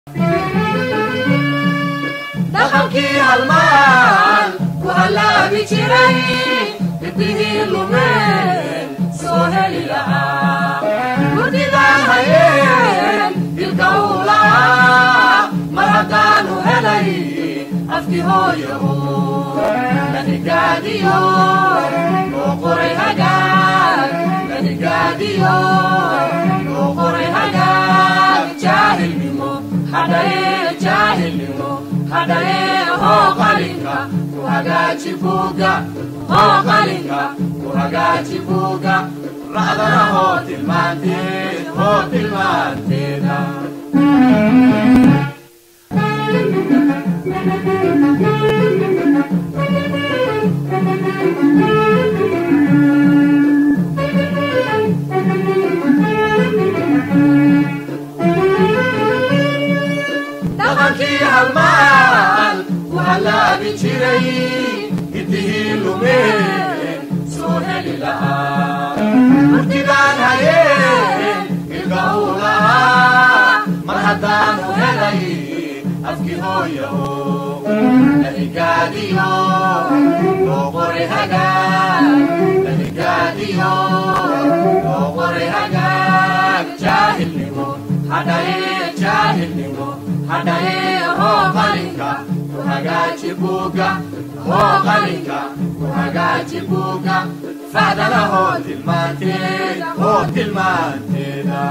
dhaqankii halmaan ku hallaabi jiray hidihii lumeen soo heli lahaa murdidaan hayeen dilka uu lahaa mar haddaanu helay afkii hooyaho nanigaadiyo loo qoray hagaag nanigaadiyo loo qoray hagaag jaahilnimo hadhaye jaahilnimo hadhaye hoo qalinka ku hagaaji buuga hoo qalinka ku hagaaji buuga ra'dana hoo tilmaanteed hoo tilmaanteeda dhaqankii halmaan ku hallaabi jiray hidihii lumeen soo heli lahaa murtidaan hayeen ilka uu lahaa mar haddaanu helay afkii hooyaho nanigaadiyo loo qoray hagaag nanigaadiyo loo qoray hagaag jaahilnimo hadhaye jaahilnimo hadhaye hoo qalinka ku hagaaji buuga hoo qalinka ku hagaaji buuga fahdana hoo tilmaanteeda hoo tilmaanteeda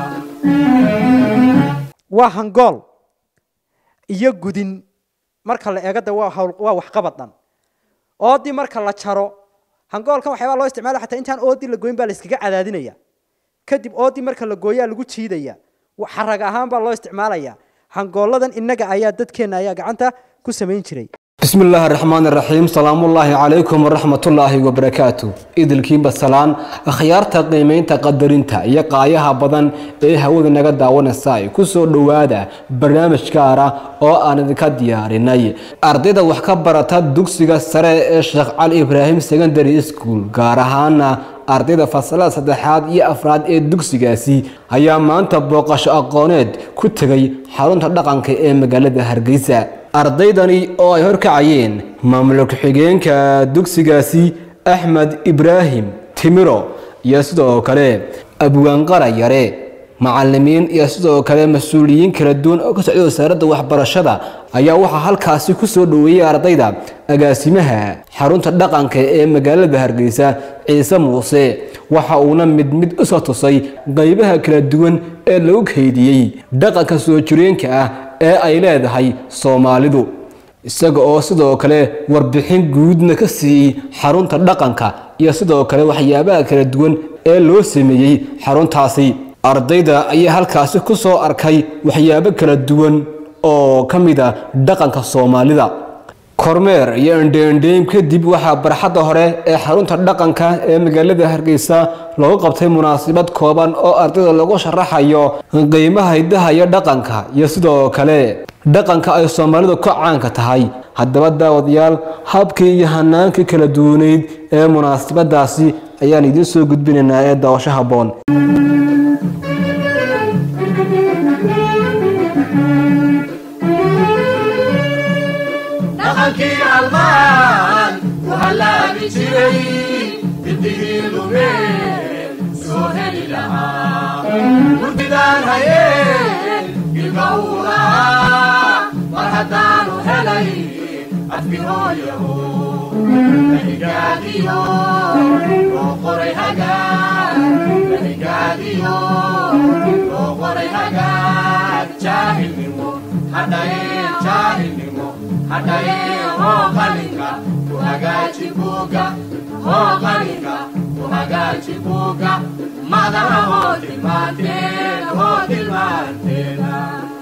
waa hangool iyo gudin marka la eego de waa hawl waa waxqabad dhan oodii marka la jaro hangoolkan waxyaabaa loo isticmaala xataa intaan oodii la goyn baa la iskaga cadaadinaya kadib oodii marka la gooyaa lagu jiidaya xarag ahaan baa loo isticmaalaya hangooladan innaga ayaa dadkeenna ayaa gacanta ku samayn jiray بسم الله الرحمن الرحيم سلام الله عليكم ورحمة الله وبركاته إذن بسلام خيارتا قيمينتا قدرينتا يا قايها بدن إيه هو نغا داوانا ساي كسو دوادا برنامج كارا oo aan idinka diyaarinay ardayda wax ka barata dugsiga sare ee Sheekh Cali Ibrahim Secondary School gaar ahaan ardayda fasalada saddexaad iyo afraad ee dugsigaasi ayaa maanta booqasho aqooneed ku tegay xarunta dhaqanka ee magaalada Hargeysa ardaydani oo ay horkacayeen maamulka ku-xigeenka dugsigaasi Axmed Ibrahim Timiro iyo sidoo kale abwaanqara yare macallimiin iyo sidoo kale mas-uuliyiin kala duwan oo ka socday wasaaradda waxbarashada ayaa waxaa halkaasi ku soo dhoweeyey ardayda agaasimaha xarunta dhaqanka ee magaalada hargeysa ciise muuse waxa uuna mid mid u soo tusay qaybaha kala duwan ee lagu kaydiyey dhaqanka soo jireenka ah ee ay leedahay soomaalidu isaga oo sidoo kale warbixin guudna ka siiyey xarunta dhaqanka iyo sidoo kale waxyaabaha kala duwan ee loo sameeyey xaruntaasi ardayda ayaa halkaasi ku soo arkay waxyaabo kala duwan oo ka mid a dhaqanka soomaalida kormeer iyo indheendheyn kadib waxaa barxadda hore ee xarunta dhaqanka ee magaalada hargeysa loogu qabtay munaasabad kooban oo ardayda lagu sharaxayo qiimaha hidaha iyo dhaqanka iyo sidoo kale dhaqanka ay soomaalidu ka caanka tahay haddaba daawadayaal habkii iyo hanaankii kala duwaneyd ee munaasabadaasi ayaan idiin soo gudbinaynaa ee daawasho habboon dhaqankii halmaan ku hallaabi jiray hidihii lumeen soo heli lahaa murtidaan hayeen ilka uu lahaa mar haddaanu helay afkii hooyaho nanigaadiyo loo qoray hagaag nanigaadiyo loo qoray hagaag jaahilnimo hadhaye jaahilnimo hadhaye hoo qalinka ku hagaaji buuga hoo qalinka ku hagaaji buuga madana hoo tilmaanteeda hoo tilmaanteeda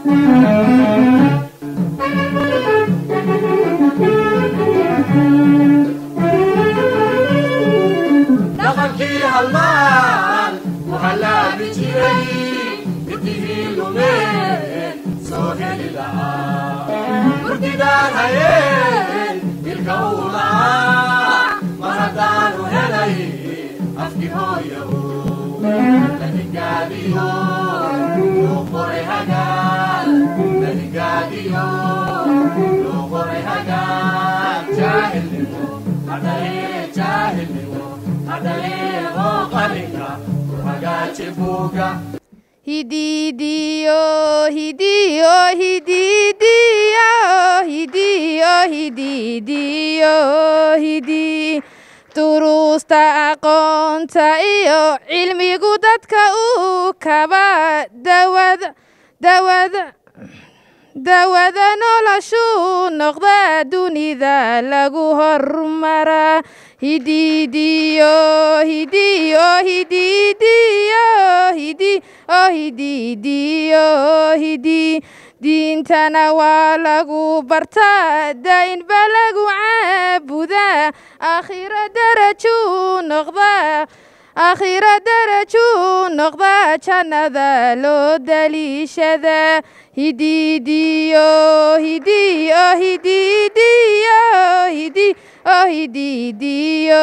dhaqankii halmaan ku hallaabi jiray hidihii lumeen soo heli lahaa murtidaan hayeen ilka uu lahaa mar haddaanu helay afkii hooyaho nanigaadiyo loo qoray hagaag berigaadiyo loo qoray hagaag jaahilnimo hadhalee jaahilnimo hadhalee oo qalinka ku hagaaji buuga hidiidiyo hidiyo hidiidiyo hidiyo hidiidiyo hidi duruusta aqoonta iyo cilmigu dadka uu kaba dawada dawada dawada noloshuu noqda dunida lagu hormaraa hidiidiyo hidiyo hidiidiyo hidi oo hidiidiyo hidi diintana waa lagu bartaa daa'inba lagu caabudaa aakhiro darajuu noqdaa aakhiro darajuu noqdaa jannada loo daliishadaa hidiidiyo hidiyo hidiidiyo hidi oo hidiidiyo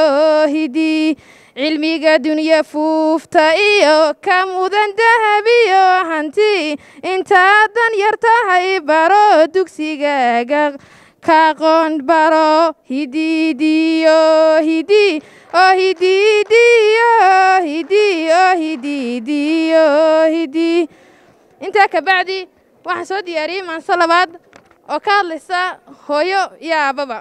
hidi cilmiga dunya fuufta iyo ka mudan dahabiyo hanti intaadan yar tahay baro dugsigaaga kaqoon baro hidiidiyo hidi oo hidiidiyo hidi oo hidiidiyo hidi intaa kabacdi waxaan soo diyaariyey maanso labaad oo ka hadlaysa hooyo iyo aababa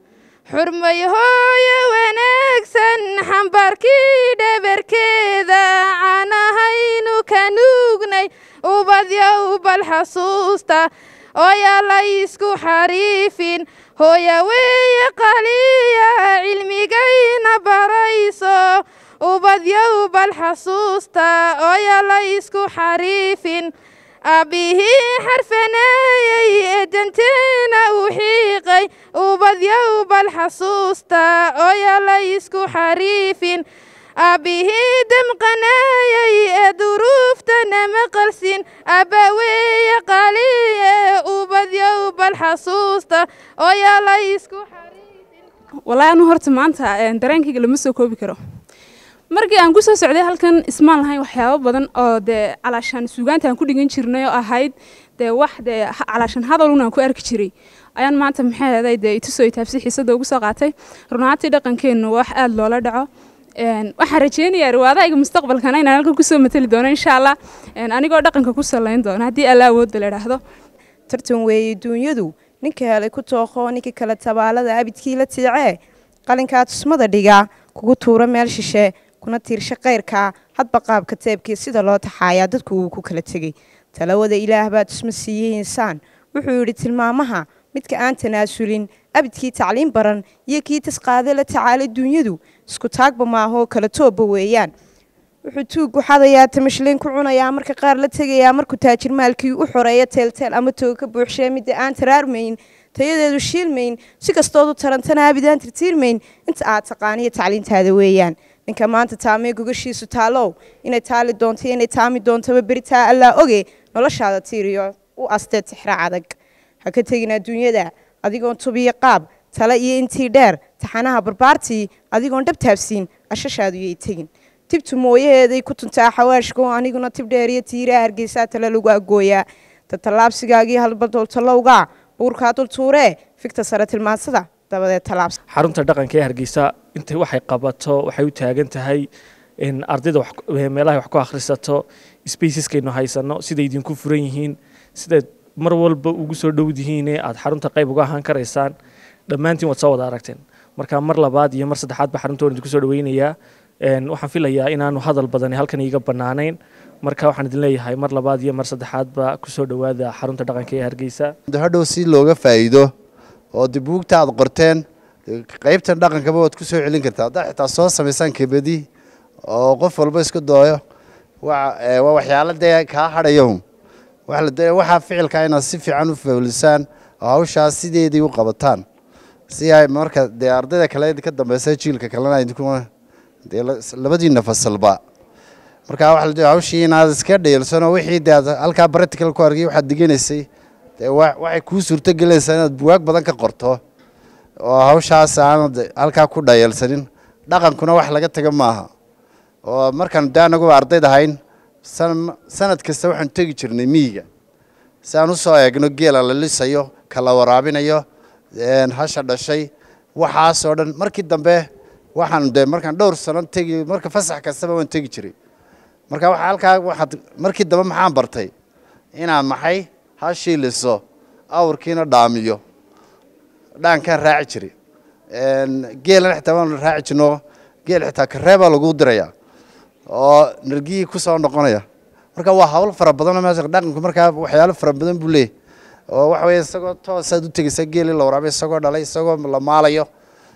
xurmay hooyo wanaagsan xambaarkii dhabarkeeda canahaynu ka nuugnay ubadyow bal xasuusta ooyaa la isku xariifin hooya weeye qaliya cilmigayna barayso ubadyow bal xasuusta ooyaa la isku xariifin aabbihii xarfaneeyey ee danteena u xiiqay ubadyow bal xasuusta ooyaa la isku xariifin aabbihii damqanaayey ee duruuftana maqalsin abba weeye qaliye ubadyow bal xasuusta ooyaa la isku xariifin wallaahi anu horta maanta dareenkayga lama soo koobi karo markii aan ku soo socday halkan ismaan lahayn waxyaabo badan oo dee calaashaan suugaanta aan ku dhigan jirnay oo ahayd dee wax dee calaashaan hadalun aan ku arki jiray ayaan maanta maxay ahaday dee itusoo itaabsi xiisada ugu soo qaatay runaantii dhaqankeennu wax aada loola dhaco waxaan rajeynayaa riwaadahayga mustaqbalkana inaan halkan kusoo matali doono insha allah anigoo dhaqanka ku salayn doono haddii alla awoodda la idhaahdo tartan weeye duunyadu ninka helay ku tooqoo ninka kale tabaalada abidkii la tiicee qalinkaa tusmada dhigaa kugu tuura meel shishe kuna tiirsha kayrkaa hadba qaabka teebkii sida loo taxaayaa dadku uu ku kala tegey talawada ilaah baa tusma siiyey insaan wuxuu yidhi tilmaamaha midka aan tanaasulin abidkii tacliin baran iyo kii tasqaade la tacaalay duunyadu isku taagba maahoo kala toobba weeyaan wuxuu tuuggu xadayaa tamashleyn ku cunayaa marka qaar la tegayaa markuu taajir maalkii u xoreeya teelteel ama tooga ka buuxshee midda aan taraarmayn tayadeedu shiilmayn si kastoodu tarantana abidaan tirtiirmayn inta aad taqaaniyo tacliintaada weeyaan ninka maanta taamee gogashiisu taalow inay taali doonto inay taami doontaba beritaa allaa oge noloshaada tiiriyo u astee tixra adag ha ka tegin adduunyada adigoon tubiyo qaab tale iyo intii dheer taxanaha barbaartii adigoon dhab taabsiin ashashaadu yay tegin tibtu mooyaheeday ku tuntaa xawaashko aniguna tib dheer iyo tiiraa hargeysaa tale lagu agooyaa tatallaabsigaagii halbadooltalowgaa buurkaa dul tuuree fikta sare tilmaansada dabadeed tallaabs xarunta dhaqanka ee hargeysa intay waxay qabato waxay u taagan tahay in ardayda meelahay wax ku akhrisato spaceskaynu haysano siday idinku furan yihiin sidayd mar walba ugu soo dhowdihiine aad xarunta qayb uga ahaan karaysaan dhammaantiin waad soo wada aragteen marka mar labaad iyo mar saddexaadba xarunta waan idinku soo dhaweynayaa waxaan filayaa inaanu hadal badani halkan iiga bannaanayn marka waxaan idin leeyahay mar labaad iyo mar saddexaadba kusoo dhowaada xarunta dhaqanka ee hargeysa hadhow si looga faa'iido oo dib buugta aad qorteen qaybtan dhaqankaba waad ku soo celin kartaa haddaa xitaa soo samaysaan kebadi oo qof walba isku dooyo waa waxyaalo dee kaa hadhayo waxaa ficilkaa inaad si fiican u fawlisaan oo hawshaas sideedii u qabataan si ay marka dee ardayda kale ka dambeysa jiilka kalena dee labadiina fasalba marka waxa hawshii inaad iska dhayalsano wixii dee aad halkaa practical ku argay waxaad diganaysay dee waxay kuu suurto gelaysaa inaad buwaag badan ka qorto oo hawshaas aanad halkaa ku dhayalsanin dhaqankuna wax laga taga maaha oo markaan dee anagu ardayd ahayn sanad kasta waxaan tegi jirnay miyiga si aan usoo eegno geela la lisayo ka la waraabinayo een, hasha dhashay waxaasoo dhan markii dambe waxaan de markaan dhowr sano tegi marka fasax kastaba waan tegi jiray marka waxa halkaa waxaad markii dambe maxaan bartay inaan maxay hashii liso awrkiina dhaamiyo dhaankaan raaci jiray Een, geelana xitaa waan raaci jirno geel xitaa kareebaa lagu dirayaa oo nargihii ku soo noqonaya marka waa hawl fara badanoo meesha dhaqanku markaa waxyaalo fara badan buu leeyahy oo waxa weeye isagoo toosaad u tegeysa geelii la waraabay isagoo dhalay isagoo la maalayo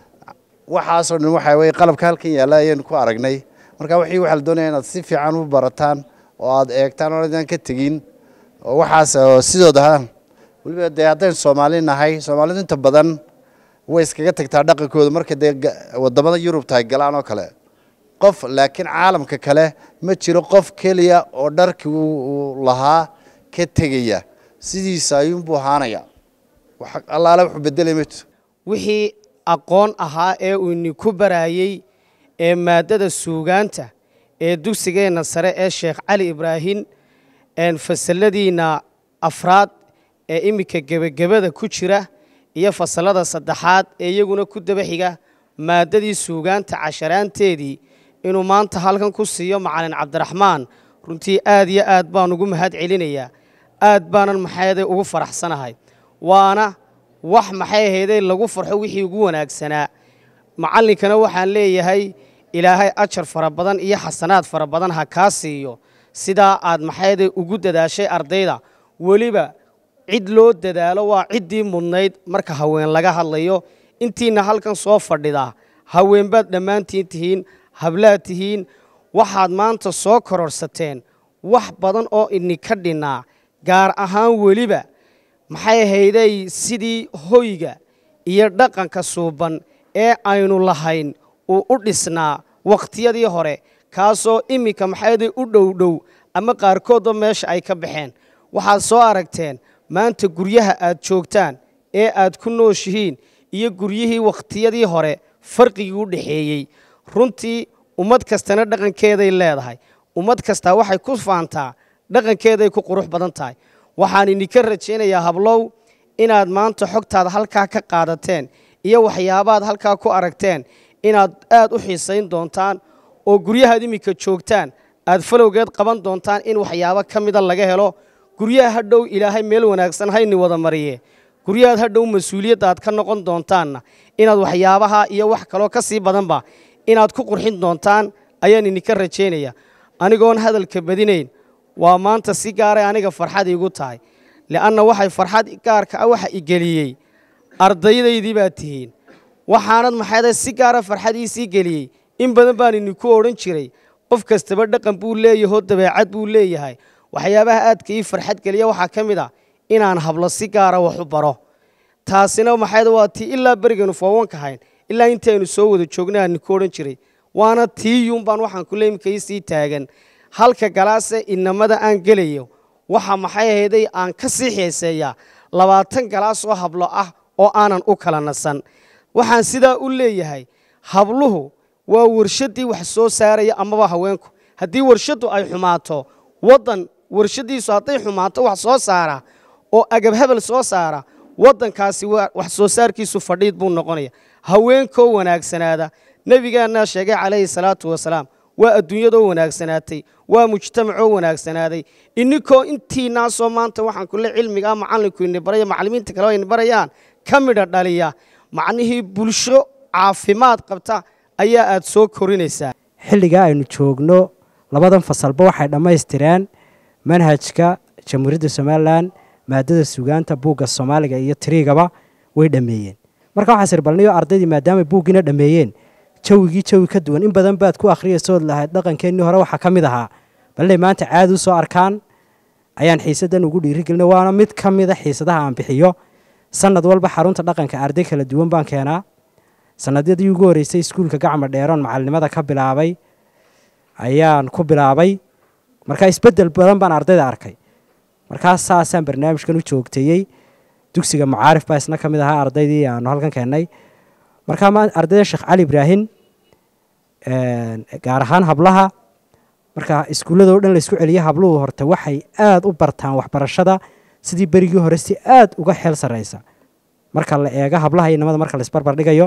waxaasoo dhan waxa weye qalabka halkan yaalla ayaynu ku aragnay marka wixii waxaa la doonaya inaad si fiican u barataan oo aad eegtaan oo idaan ka tegin oo waxaas oo sidooda ha weliba dee haddaynu soomaali nahay soomaalidu inta badan way iskaga tagtaa dhaqankooda marka dee ga- wadamada yurubta ay galaan oo kale qof laakiin caalamka kale ma jiro qof keliya oo dharkii uu uu lahaa ka tegaya sidiisa ayuunbuu ahaanaya wax allaale wuxuu bedelay ma jiro wixii aqoon ahaa ee uu idinku barayey ee maaddada suugaanta ee dugsigeenna sare ee sheekh cali ibraahin een fasaladiinna afraad ee iminka gebagabada ku jira iyo fasalada saddexaad ee iyaguna ku daba xiga maaddadii suugaanta casharaanteedii inuu maanta halkan ku siiyo macalin cabdiraxmaan runtii aad iyo aad baan ugu mahad celinayaa aad baanan maxayday ugu faraxsanahay waana wax maxay ahaydee lagu farxo wixii ugu wanaagsanaa macallinkana waxaan leeyahay ilaahay ajar fara badan iyo xasanaad fara badan ha kaa siiyo sidaa aad maxayday ugu dadaashay ardayda weliba cid loo dadaalo waa ciddii mudnayd marka haween laga hadlayo intiina halkan soo fadhida haweenbaad dhammaantiin tihiin hablaad tihiin waxaad maanta soo kororsateen wax badan oo idinka dhinnaa gaar ahaan weliba maxay ahayday sidii hoyga iyo dhaqanka suuban ee aynu lahayn uu u dhisnaa wakhtiyadii hore kaasoo iminka maxayday u dhowdhow ama qaarkoodba meesha ay ka baxeen waxaad soo aragteen maanta guryaha aad joogtaan ee aad ku nooshihiin iyo guryihii wakhtiyadii hore farqigii u dhexeeyey runtii ummad kastana dhaqankeeday leedahay ummad kastaa waxay ku faantaa dhaqankeeday ku qurux badan tahay waxaan idinka rajaynayaa hablow inaad maanta xogtaada halkaa ka qaadateen iyo waxyaabaad halkaa ku aragteen inaad aad u xiisayn doontaan oo guryahaad iminka joogtaan aad falowgeed qaban doontaan in waxyaabo ka mida laga helo guryaha hadhow ilaahay meel wanaagsan hayni wada mariye guryahaad hadhow mas-uuliyadda aad ka noqon doontaanna inaad waxyaabaha iyo wax kaloo ka sii badanba inaad ku qurxin doontaan ayaan idinka rajaynaya anigoon hadalka badinayn waa maanta si gaaray aniga farxad iigu tahay li'anna waxay farxad gaarka ah waxa igeliyey ardaydaydii baad tihiin waxaanad maxayda si gaara farxad iisii geliyey in badan baan idinku odhan jiray qof kastaba dhaqan buu leeyahoo dabeecad buu leeyahay waxyaabaha aadka ii farxad geliya waxaa ka mid ah inaan hablo si gaara wax u baro taasina maxayda waa tii ilaa berigaynu foowanka hayn ilaa intaynu soo wada joognay aan idinku odhan jiray waana tiiyuun baan waxaan kule imika iisii taagan halka galaase inamada aan gelayo waxa maxay ahayday aan ka sii xiiseeyaa labaatan galaas oo hablo ah oo aanan u kala nasan waxaan sidaa u leeyahay habluhu waa warshaddii wax soo saaraya amaba haweenku haddii warshaddu ay xumaato waddan warshaddiisu hadday xumaato wax soo saara oo agab hebel soo saara waddankaasi waa- wax soo saarkiisu fadhiid buu noqonaya haweenkoo wanaagsanaada nebigaannaa sheegay calayhi salaatu wasalaam waa adduunyadoo wanaagsanaatay waa mujtamacoo wanaagsanaaday ininkoo intiinaasoo maanta waxaan kule cilmigaa macallinku ini baraya macallimiinta kale oo ini barayaan ka midha dhaliya macnihii bulsho caafimaad qabta ayaa aad soo korinaysaa xilligaa aynu joogno labadan fasalba waxay dhammaystireen manhajka jamhuuriyadda somalilan maadada sugaanta buugga soomaaliga iyo tiriigaba way dhammeeyeen marka waxaa sirbalniyo ardaydii maadaamay buuggiina dhammeeyeen jawigii jawi ka duwan in badan baad ku akhriyaysood lahayd dhaqankeennii hore waxaa ka mid ahaa balnay maanta caadi u soo arkaan ayaan xiisaddan ugu dhiirigelina waana mid ka mida xiisadaha aan bixiyo sanad walba xarunta dhaqanka arday kala duwan baan keenaa sanadyadii ugu horreysay iskuulka gacma dheeroon macalinimada ka bilaabay ayaan ku bilaabay markaa isbeddel badan baan ardayda arkay markaas saasaan barnaamijkan u joogteeyey dugsiga macaarif baa isna ka mid ahaa ardaydii aanu halkan keennay markaa ma ardayda sheekh cali ibraahim gaar ahaan hablaha marka iskuullada oo dhan laysku celiyo habluhu horta waxay aada u bartaan waxbarashada sidii berigii hore si aad uga xeel sarreysa marka la eego hablaha iyo nimada marka la isbarbar dhigayo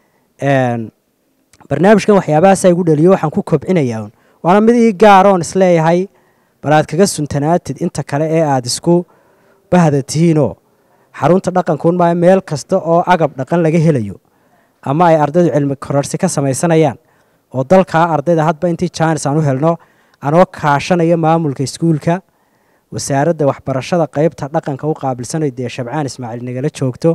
een, barnaamijkan waxyaabahaasa igu dhaliyo waxaan ku kobcinayaa un waana mid ii gaaroon isleeyahay bal aad kaga suntanaatid inta kale ee aad isku bahda tihiinoo xarunta dhaqankuun maayo meel kasta oo agab dhaqan laga helayo ama ay ardaydu cilmi kororsi ka samaysanayaan oo dalkaa ardayda hadba intii jaanis aan u helno anoo kaashanaya maamulka iskuulka wasaaradda waxbarashada qeybta dhaqanka u qaabilsanay dee shabcaan ismaaciil nagala joogto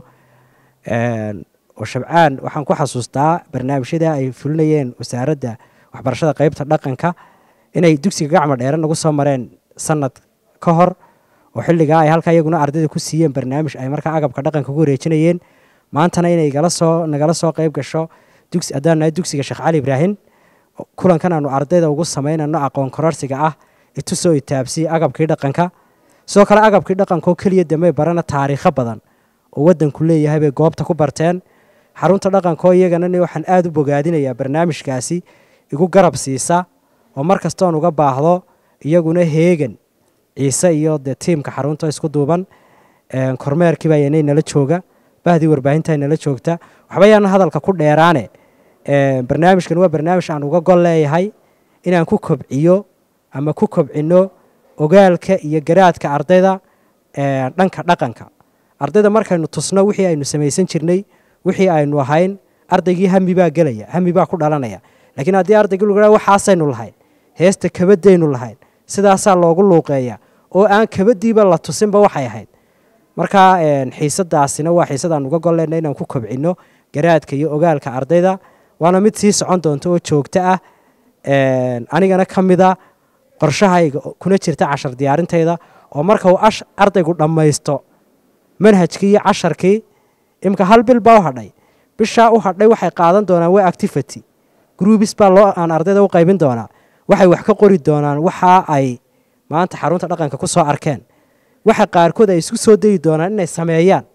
Een, oo shabcaan waxaan ku xasuustaa barnaamijyada ay fulinayeen wasaaradda waxbarashada qeybta dhaqanka inay dugsiga gacma dheere nagu soo mareen sanad ka hor oo xilligaa ay halkaa iyaguna ardayda ku siiyeen barnaamij ay markaa agabka dhaqanka ku wareejinayeen maantana inay gala soo nagala soo qeyb gasho dugsi haddaan nahay dugsiga sheekh cali ibraahim kulankan aanu ardayda ugu samaynano aqoon kororsiga ah itusoo itaabsiya agabkii dhaqanka sidoo kale agabkii dhaqanka oo keliya damay barana taariikho badan oo wadanku leeyahay bay goobta ku barteen xarunta dhaqanka oo iyagana ni waxaan aada u bogaadinayaa barnaamijkaasi igu garab siisa oo mar kastoon uga baahdo iyaguna heegan ciise iyo dee tiimka xarunta isku duuban Een, kormeerkiiba yanay nala jooga bahdii warbaahinta nala joogta waxba yaanan hadalka ku dheeraane Een, barnaamijkan waa barnaamij aan uga gol leeyahay inaan ku kobciyo ama ku kobcino ogaalka iyo garaadka ardayda een, dhanka dhaqanka ardayda markaynu tusno wixii aynu samaysan jirnay wixii aynu ahayn ardaygii hami baa gelaya hami baa ku dhalanaya laakiin haddii ardaygii lagu dhaha waxaasaynu lahayn heesta kabadaynu lahayn sidaasaa loogu luuqeeya oo aan kabadiiba la tusinba waxay ahayd marka een, xiisadaasina waa xiisadaan uga gol leenahay inaan ku kobcino garaadka iyo ogaalka ardayda waana mid sii socon doonta oo joogto ah Een, anigana ka mida qorshahayga oo kuna jirta cashar diyaarintayda oo marka uu ash- ardaygu dhammaysto manhajkii iyo casharkii imka hal bil baa u hadhay bishaa u hadhay waxay qaadan doonaan waa activity groubis baa loo aan ardayda u qaybin doonaa waxay wax ka qori doonaan waxa ay maanta xarunta dhaqanka ku soo arkeen waxa qaarkood ay isku soo dayi doonaan inay sameeyaan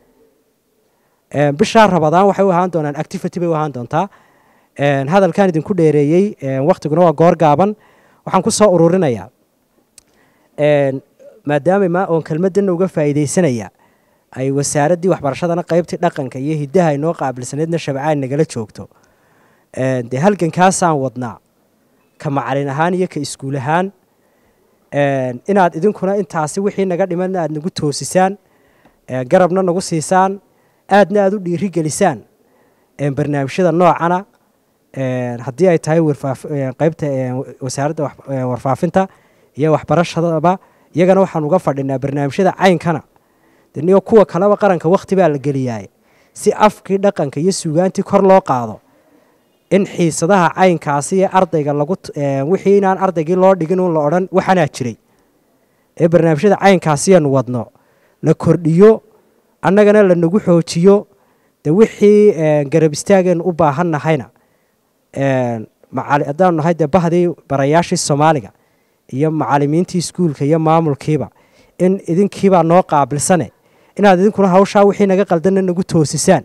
Een, bishaa rabadaan waxay u ahaan doonaan activity bay u ahaan doontaa Een, hadalkan idinku dheereeyey een, waqtiguna waa goor gaaban waxaan ku soo ururinayaa Een, maadaama ma oon kelmadana uga faa'iidaysanaya ay wasaaraddii waxbarashadana qaybtii dhaqanka iyo hiddaha inoo qaabilsaneedna shabcaan nagala joogto Een, dee halgankaasaan wadnaa ka macalin ahaan iyo ka iskuul ahaan Een, inaad idinkuna intaasi wixii naga dhimanna aad nagu toosisaan Een, garabna nagu siisaan aadna aad u dhiirigelisaan Een, barnaamijyada noocana Een, haddii ay tahay warfaaf- een, qaybta een, wasaaradda wax- een, warfaafinta iyo waxbarashadaba iyagana waxaan uga fadhinaa barnaamijyada caynkana de niyo kuwa kaleba qaranka wakti baa la geliyaay si afkii dhaqanka iyo suugaantii kor loo qaado in xiisadaha caynkaasi ee ardayga lagu t- een, wixii inaan ardaygii loo dhigin un la odhan waxanaa jiray ee barnaamijyada caynkaasiyaanu wadno la kordhiyo annagana lanagu xoojiyo de wixii een, garab istaageenu u baahan nahayna een, macali- haddaanu nahay dee bahdii barayaashii soomaaliga iyo macalimiintii iskuulka iyo maamulkiiba in idinkiibaa noo qaabilsane inaad idinkuna hawshaa wixii naga qaldanna nagu toosisaan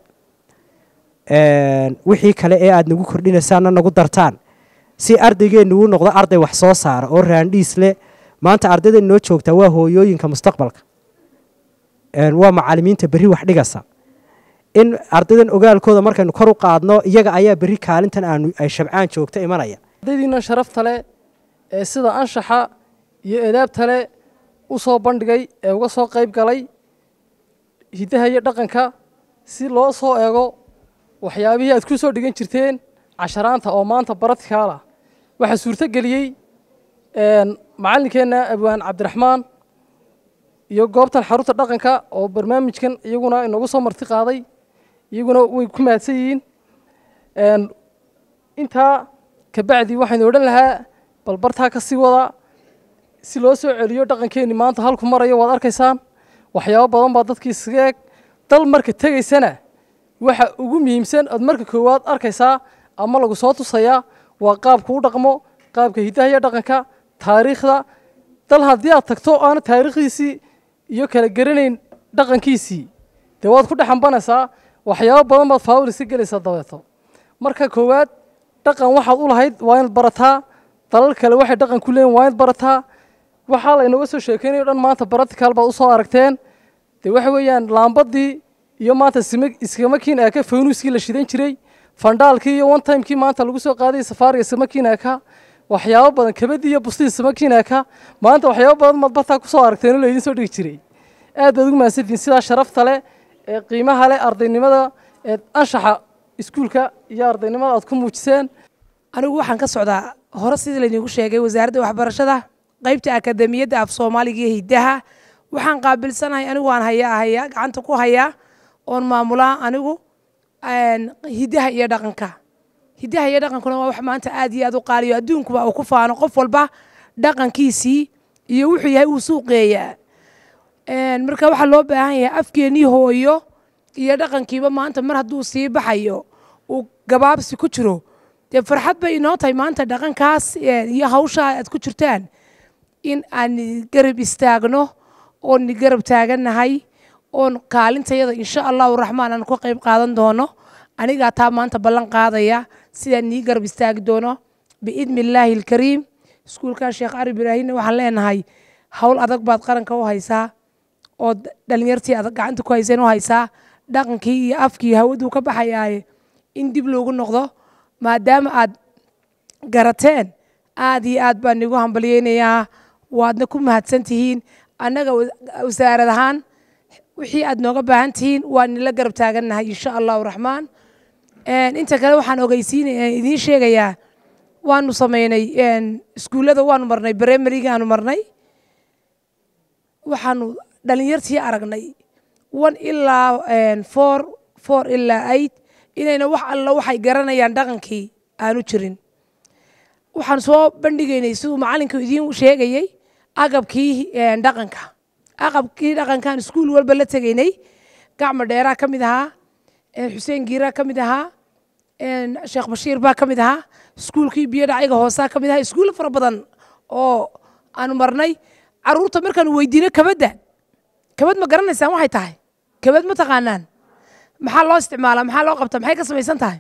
Een, wixii kale ee aad nagu kordhinaysaanna nagu dartaan si ardaygeenu u noqdo arday wax soo saara oo raandhiis leh maanta ardayda noo joogtaa waa hooyooyinka mustaqbalka Een, waa macalimiinta berri wax dhigasa in ardaydan ogaalkooda markaynu kor u qaadno iyaga ayaa berri kaalintan aanu ay shabcaan joogta imanaya ardaydiina sharafta leh ee sida anshaxa iyo edaabta leh u soo bandhigay ee uga soo qayb galay hiddaha iyo dhaqanka si loo soo eego waxyaabihii aad ku soo dhigan jirteen casharaanta oo maanta baradkaala waxaa suurto geliyey een, macallinkeenna abwaan cabdiraxmaan iyo goobtan xarunta dhaqanka oo barnaamijkan iyaguna inagu soo marti qaaday iyaguna way ku mahadsan yihiin Een, intaa kabacdi waxaynu odhan lahaa bal bartaa ka sii wada si loo soo celiyo dhaqankeenni maanta halku marayo waad arkaysaan waxyaabo badan baa dadkii iskaga eg dal marka tegaysana waxa ugu muhiimsan ood marka koowaad arkaysaa ama lagu soo tusayaa waa qaabka u dhaqmo qaabka hiddaha iyo dhaqanka taariikhda dal haddii aad tagto aana taariikhdiisii iyo kala garanayn dhaqankiisii dee waad ku dhexambanaysaa waxyaabo badan baad faawil iska gelaysaa dabeeto marka koowaad dhaqan waxaad u lahayd waa inaad barataa dalal kale waxay dhaqan ku leeyihin waa inaad barataa waxaa laynaga soo sheekeynayo dhan maanta baratical baad usoo aragteen dee waxa weeyaan laambadii iyo maanta sima iskamakiin eka faynuuskii la shidan jiray fandhaalkii iyo one timekii maanta lagu soo qaaday safaariga samakiin eka waxyaabo badan kabadii iyo bustii samakiin eka maanta waxyaabo badan maad bartaa kusoo aragteen oo laydin soo dhigi jiray aad baad ugu mahadsantihiin sidaa sharafta leh ee qiimaha leh ardaynimada ee anshaxa iskuulka iyo ardaynimada aad ku muujiseen anigu waxaan ka socdaa hore sidii laydinku sheegay wasaaradda waxbarashada qaybta akademiyadda af soomaaliga iyo hiddaha waxaan qaabilsanahay anigu aan hayaa hayaa gacanta ku hayaa oon maamulaa anigu hiddaha iyo dhaqanka hiddaha iyo dhaqankuna waa wax maanta aad iyo aad u qaaliyo adduunkuba uu ku faano qof walba dhaqankiisii iyo wuxuu yahay uu suuqeeyaa marka waxaa loo baahan yahay afkeennii hooyo iyo dhaqankiiba maanta mar hadduu sii baxayo uu gabaabsi ku jiro dee farxad bay inoo tahay maanta dhaqankaas iyo hawshaa aad ku jirtaan in aan garab istaagno oon garab taagannahay oon kaalintayada insha allahu raxmaan aan ku qayb qaadan doono anigaa taa maanta ballan qaadaya sidaan nii garab istaagi doono biidni illaahi alkariim iskuulka sheekh cali ibraahimna waxaan leenahay hawl adag baad qaranka u haysaa oo dhalinyartii adag gacanta ku hayseen u haysaa dhaqankii iyo afkii hawaduu ka baxayaaye in dib loogu noqdo maadaama aad garateen aad iyo aad baan igu hambalyeynayaa waadna ku mahadsan tihiin annaga wasaarad ahaan wixii aad nooga baahan tihiin waa nila garab taagannahay insha allahu raxmaan inta kale waxaan ogeysiin idiin sheegayaa waanu sameynay iskuullada waanu marnay brimarigaanu marnay waxaanu dhalinyartii aragnay one ilaa four four ilaa eight inayna wax alla waxay garanayaan dhaqankii aanu jirin waxaan soo bandhigaynay siduu macalinku idiin sheegayey agabkii dhaqanka aqabkii dhaqankaan iskuul walba la tegaynay gacmo dheeraa ka mid ahaa xuseen giiraa ka mid ahaa sheekh bashiir baa ka mid ahaa iskuulkii biyo dhacayga hoosaa ka mid ahaa iskuulla fara badan oo aanu marnay caruurta markaanu weydiino kabadda kabad ma garanaysaan waxay tahay kabad ma taqaanaan maxaa loo isticmaalaa maxaa loo qabtaa maxay ka samaysan tahay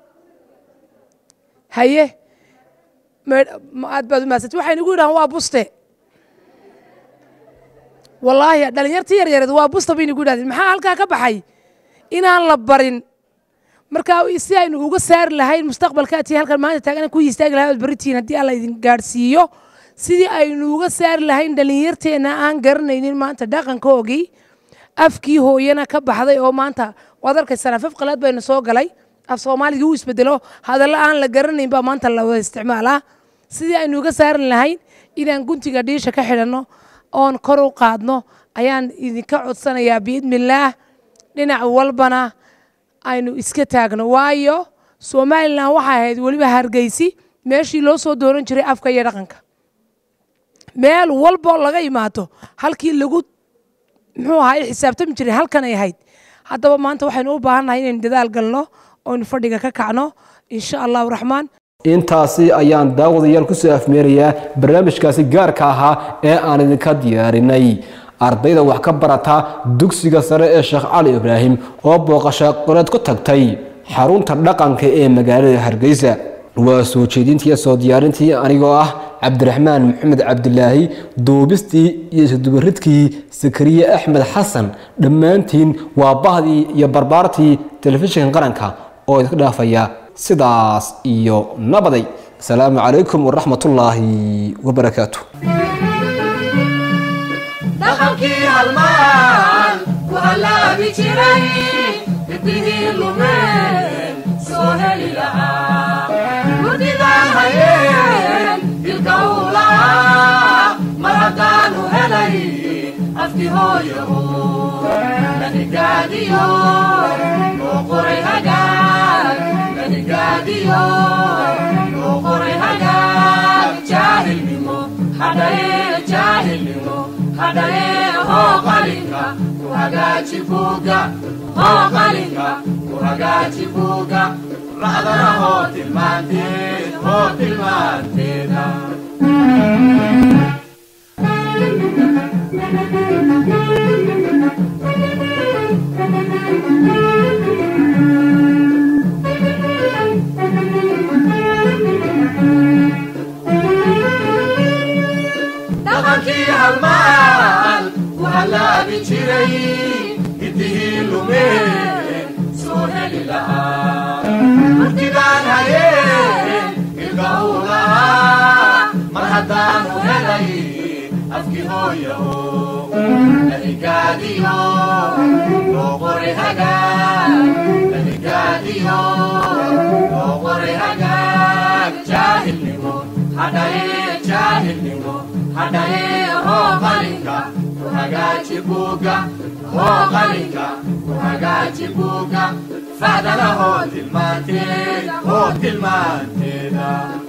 haye aad baad u mahadsantay waxay nagu yidhahaan waa buste wallaahi dhalinyartii yaryareed waa busta bay nagu yidhahdeen maxaa halkaa ka baxay inaan la barin marka si aynu uga saari lahayn mustaqbalkaatii halkan maanta taagan ku istaagi lahay baritiin haddii alla idin gaadhsiiyo sidii aynu uga saari lahayn dhalinyarteenna aan garanaynin maanta dhaqankoogii afkii hooyana ka baxday oo maanta waad arkaysaan afaf qalaad bayna soo galay af soomaaligii u isbedelo hadalla aan la garanayn baa maanta la wada isticmaalaa sidii aynu uga saari lahayn inaan guntiga dhiisha ka xidhanno oon kor u qaadno ayaan idinka codsanayaa biidnillaah dhinac walbana aynu iska taagno waayo somalilan waxay ahayd weliba hargeysi meeshii loo soo dooran jiray afka iyo dhaqanka meel walbo laga imaado halkii lagu muxuu ahaa xisaabtami jiray halkan ay ahayd haddaba maanta waxaynu u baahannahay inaynu dadaal galno oynu fadhiga ka kacno insha allahu raxmaan intaasi ayaan daawadayaal kusoo afmeerayaa barnaamijkaasi gaarka ahaa ee aan idinka diyaarinay ardayda wax ka barata dugsiga sare ee sheekh cali ibraahim oo booqasho qoreed ku tagtay xarunta dhaqanka ee magaalada hargeysa waa soo jeedintii iyo soo diyaarintii anigoo ah cabdiraxmaan maxamed cabdilaahi duubistii iyo isudubaridkii sakariye axmed xasan dhammaantiin waa bahdii iyo barbaartii telefishinka qaranka oo idinka dhaafaya sidaas iyo nabaday asalaamu calaykum waraxmatullaahi wabarakaatu dhaqankii halmaan ku hallaabi jiray hiddigii lumeen soo heli lahaa gudidaan hayeen dilka uu lahaa mar haddaanu helay afki hooyahu nanigaadiyo loo qoray hagaag nanigaadiyo loo qoray hagaag jaahilnimo hadhaye jaahilnimo hadhaye hoo qalinka ku hagaaji buuga hoo qalinka ku hagaaji buuga racdana hoo tilmaanteed hoo tilmaanteeda dhaqankii halmaan ku hallaabi jiray hooyo laigaadiyo loo qoray hagaag laigaadiyo loo qoray hagaag jaahilnimo hadhaye jaahilnimo hadhaye hoo qalinka ku hagaaji buuga hoo qalinka ku hagaaji buuga facdana hoo tilmaanteed hoo tilmaanteeda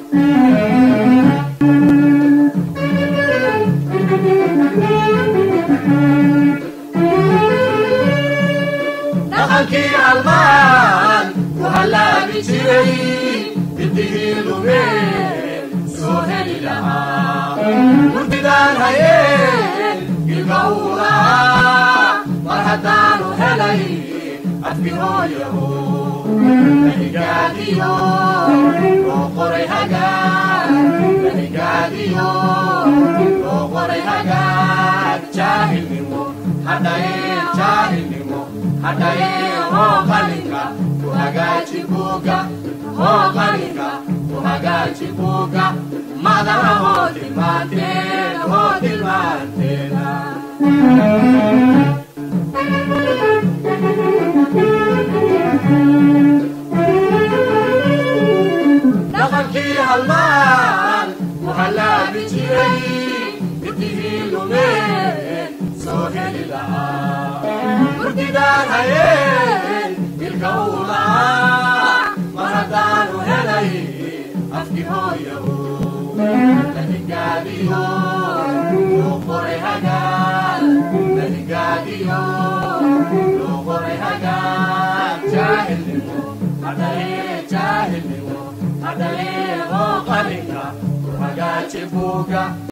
dhaqankii halmaan ku hallaabi jiray biddigii lumeen soo heli lahaa murtidaan hayeen ilka uu lahaa mar haddaanu helay afki hooyaho laigaadiyo loo qoray hagaag laigaadiyo loo qoray hagaag jaahilnimo hadhaye jaahilnimo hadhaye hoo qalinka ku hagaaji buuga hoo qalinka ku hagaaji buuga madana hoo tilmaanteed hoo tilmaanteeda dhaqankii halmaan ku hallaabi jiray biddigii lumeen soo heli lahaa murtidaan hayeen ilka uu lahaa mar haddaanu helay afki hooyahu laigaadiyo loo qoray hagaag laigaadiyo loo qoray hagaag jaahilnimo hadhaye jaahilnimo hadhaye hoo qalinka ku hagaaji buuga